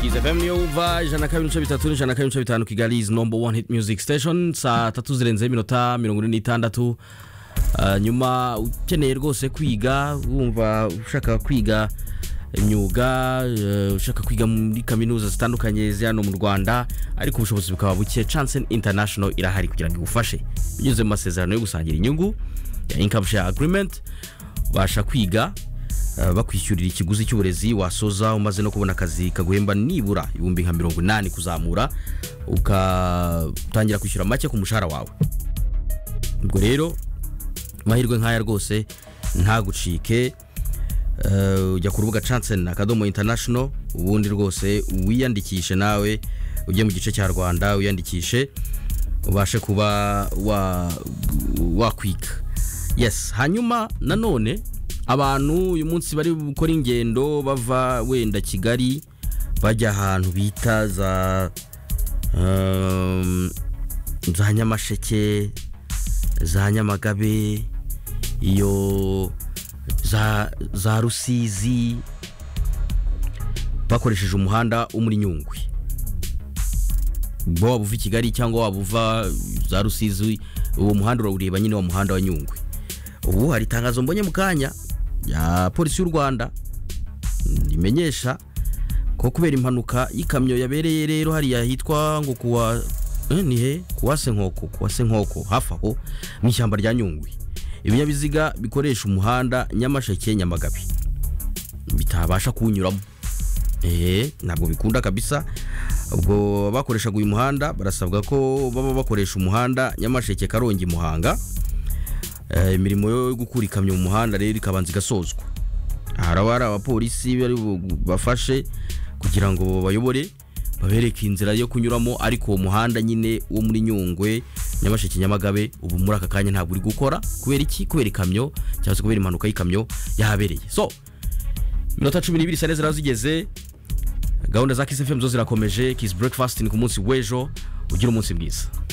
Kiss FM niyo wumva ijana na kabiri ibice bitatu n'ijana na kabiri ibice bitanu kigali is number one hit music station saa tatu zirenzeho iminota mirongo ine n'itandatu Ah, nyuma ukeneye rwose kwiga wumva ushaka kwiga imyuga eh, ushaka kwiga muri kaminuza zitandukanye ziri hano mu rwanda ariko ubushobozi bukaba buke Chance international irahari kugira ngo igufashe binyuze mu masezerano yo gusangira inyungu ya income share agreement ubasha kwiga eh, bakwishyurira ikiguzi cy'uburezi wasoza umaze no kubona akazi kaguhemba nibura ibihumbi nka mirongo inani kuzamura ugatangira kwishyura make ku mushahara wawe ubwo rero amahirwe nk'aya rwose ntagucike Eh, ujya ku rubuga chancen akadomo international ubundi rwose wiyandikishe nawe ujye mu gice cya rwanda wiyandikishe ubashe kuba wa- wakwiga yes hanyuma nanone abantu uyu munsi bari gukora ingendo bava wenda kigali bajya ahantu bita za um, za nyamasheke za nyamagabe iyo za, za rusizi bakoresheje umuhanda wo muri nyungwe bo waba uva i kigali cyangwa waba uva za rusizi uwo muhanda urawureba nyine wa muhanda wa nyungwe ubu hari itangazo mbonye mu kanya ya polisi y'u rwanda rimenyesha ko kubera impanuka y'ikamyo yabereye rero hariya hitwa ngo kuwa eh, ni he kuwa senkoko kuwa senkoko hafi aho mu ishyamba rya nyungwe ibinyabiziga bikoresha umuhanda nyamasheke nyamagabe bitabasha kuwunyuramo eee ntabwo bikunda kabisa ubwo abakoreshaga uyu muhanda barasabwa ko baba bakoresha umuhanda nyamasheke karongi muhanga Eh, imirimo yo gukura ikamyo mu muhanda rero ikabanza igasozwa haraba hari abapolisi bari bafashe kugira ngo bayobore babereke inzira yo kunyuramo ariko uwo muhanda nyine wo muri nyungwe nyamasheke nyamagabe ubu muri aka kanya ntabwo uri gukora kubera iki kubera ikamyo cyangwa se kubera impanuka y'ikamyo yahabereye so iminota cumi n'ibiri sane ziraba zigeze gahunda za kisi fm zo zirakomeje kisi breakfast ni ku munsi w'ejo ugira umunsi mwiza